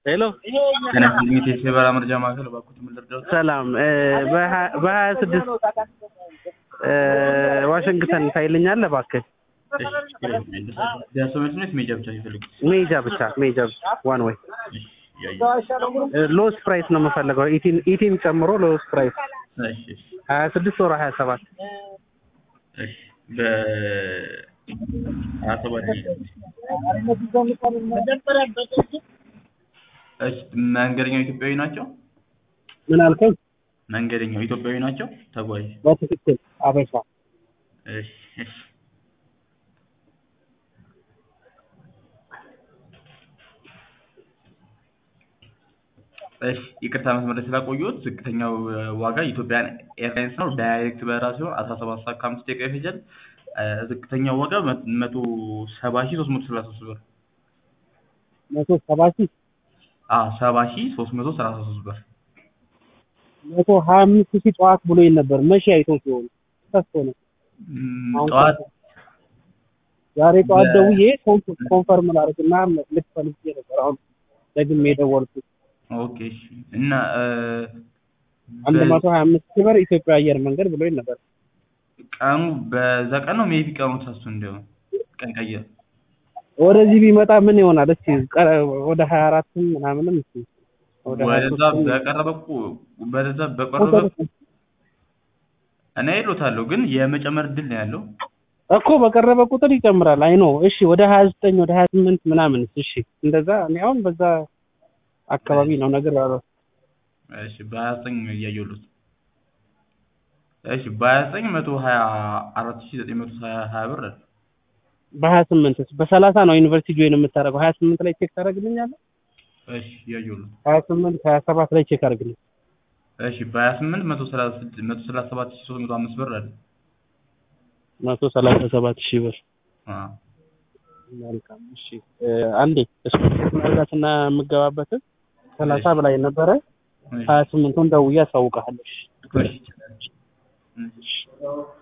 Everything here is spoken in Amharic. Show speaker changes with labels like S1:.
S1: ሄሎ
S2: ተነስተኝ የሰበራ መረጃ ማዕከል እባክዎት ምን ልርዳዎት?
S1: ሰላም በሀያ ስድስት ዋሽንግተን ታይልኛለህ እባክህ?
S2: ደርሶ መልስ ወይስ ሜጃ ብቻ ሲፈልጉ?
S1: ሜጃ ብቻ ሜጃ ብቻ ዋን ወይ ሎስ ፕራይስ ነው የምፈልገው ኢቲን ኢቲን ጨምሮ ሎስ ፕራይስ
S2: እሺ እሺ
S1: ሀያ ስድስት ወር ሀያ ሰባት
S2: እሺ በ ሀያ ሰባት እሺ መንገደኛው ኢትዮጵያዊ ናቸው?
S1: ምን አልከኝ?
S2: መንገደኛው ኢትዮጵያዊ ናቸው? ተጓዥ
S1: በትክክል አበሻ
S2: እሺ እሺ እሺ ይቅርታ መስመር ላይ ስላቆየሁት ዝቅተኛው ዋጋ ኢትዮጵያን ኤርላይንስ ነው። ዳይሬክት በረራ ሲሆን አስራ ሰባት ሰዓት ከአምስት ደቂቃ ይፈጃል። ዝቅተኛው ዋጋ መቶ ሰባ ሺህ ሶስት መቶ ሰላሳ ሶስት ብር
S1: መቶ ሰባ ሺህ
S2: አዎ ሰባ ሺህ ሶስት መቶ ሰላሳ ሶስት ብር
S1: መቶ ሀያ አምስት ሺህ ጠዋት ብሎኝ ነበር። መቼ አይቶ ሲሆን ተስቶ ነው
S2: ም፣
S1: አሁን
S2: ጠዋት
S1: ዛሬ ጠዋት
S2: በ-
S1: ደውዬ ኮንፍ- ኮንፈርም ላድርግና ልክ ፈልጌ ነበር። አሁን ደግሜ የደወልኩት
S2: ኦኬ እሺ እና እ፣
S1: አንድ
S2: በ-
S1: መቶ ሀያ አምስት ሺህ ብር ኢትዮጵያ አየር መንገድ ብሎኝ ነበር።
S2: ቀኑ በዛ ቀን ነው ሜቢ ቀኑ ተሳስቶ እንዲሆን ቀን ቀየር
S1: ወደዚህ ቢመጣ ምን ይሆናል? እስኪ ቀ- ወደ ሀያ አራትም ምናምንም እስኪ ወደ ሀያ
S2: ወደዛ
S1: ሦስትም
S2: በቀረበ እኮ ወደዛ በቀረበ እኔ ይሉታለሁ ግን የመጨመር እድል ነው ያለው።
S1: እኮ በቀረበ ቁጥር ይጨምራል። አይ ኖ እሺ፣ ወደ ሀያ ዘጠኝ ወደ ሀያ ስምንት ምናምን እሺ፣ እንደዛ እኔ አሁን በዛ አካባቢ ነው ነገር ያለው።
S2: እሺ በሀያ ዘጠኝ እያየሁት እሺ በሀያ ዘጠኝ መቶ ሀያ አራት ሺህ ዘጠኝ መቶ ሀያ ሀያ ብር አለ።
S1: በሀያ ስምንት በሰላሳ ነው ዩኒቨርሲቲ ጆይን የምታደርገው። ሀያ ስምንት ላይ ቼክ ታደርግልኛለህ?
S2: እሺ እያየሁት
S1: ሀያ ስምንት ሀያ ሰባት ላይ ቼክ አድርግልኝ።
S2: እሺ በሀያ ስምንት መቶ ሰላሳ ስድስት መቶ ሰላሳ ሰባት ሺህ ሶስት መቶ አምስት ብር አለ።
S1: መቶ ሰላሳ ሰባት ሺህ ብር
S2: አዎ
S1: መልካም። እሺ እ፣ አንዴ ስፖርት ማድረጋትና የምገባበትን ሰላሳ በላይ ነበረ።
S2: እሺ
S1: ሀያ ስምንቱን ደውዬ አሳውቅሃለሁ። እሺ።
S2: እሺ እሺ